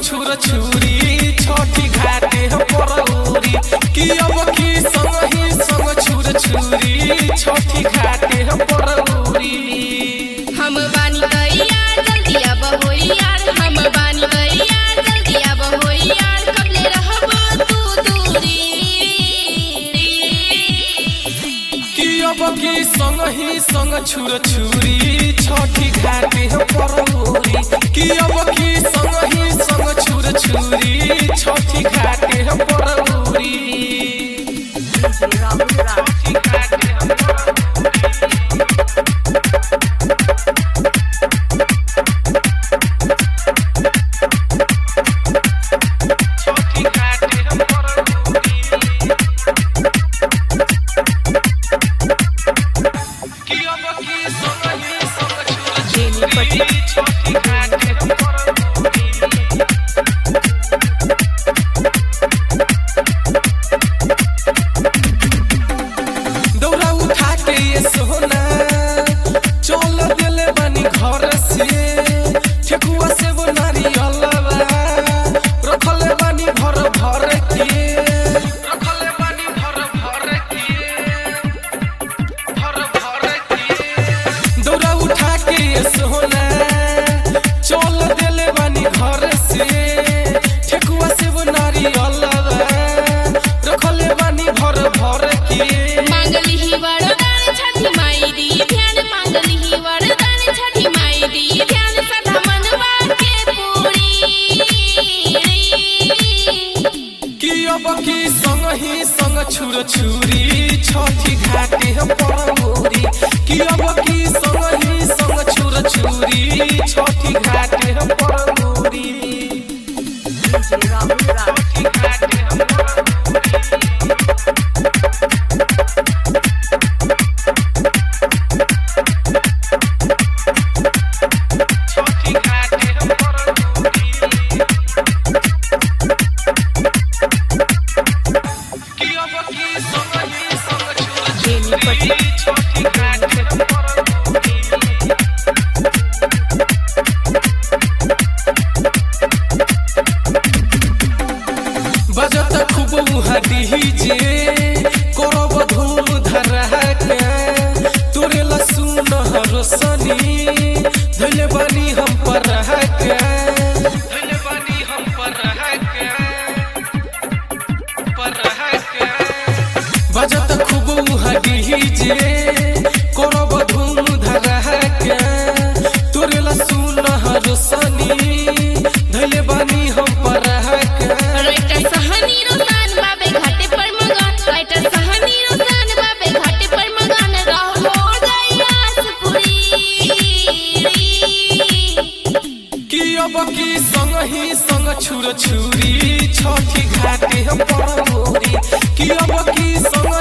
छुर छुरी छोटी घाटे परौरी कि अब की संग ही संग छुर छुरी छोटी घाटे परौरी हम बानी गैया जल्दी अब होई यार हम बानी गैया जल्दी अब होई यार कबले रहब तू दूरी कि अब की संग ही संग छुर छुरी छोटी घाटे परौरी कि अब की संग ही संग छुर छुरी छोटी घाटे परौरी छोटी घाटे छोटी घाटे परौरी कि अब की संग ही संग छुर छुरी छोटी घाटे परौरी दौड़ा उठा के ये सोना चल दिले बानी घर से ठेकुआ से वो नारियलवा रखले बानी भर भर के रखले बानी भर भर के भर भर के दौड़ा उठा के ये सोना चल दिले बानी घर से ठेकुआ से वो नारियलवा रखले बानी भर भर के मांगली ही वरदान छठी माई दी ध्यान मांगली ही वरदान छठी माई दी ध्यान सदा मनवा के पूरी कि अब की संग ही संग छुर छुरी छठी घाटे परमोरी कि अब की संग ही संग छुर छुरी छठी घाटे परमोरी छठी घाटे छठी घाटे परमोरी कि अब की संग ही संग छुर छुरी छठी घाटे परमोरी बजत खूब उहडी जे करब धूम धड़ाका तोरे लसुन रोशनी धइले बानी हम पर धइले बानी हम पर पर बजत खूब उहडी जे करब धूम धड़ाका तोरे लसुन रोशनी धइले बानी हम पर राइटर सहनी रोसान बाबे घाटे पर मगन राइटर सहनी रोसान बाबे घाटे पर मगन रहो हो गई आसपुरी कि अब की संग ही संग छुर छुरी छठी घाटे परमोरी कि अब की संग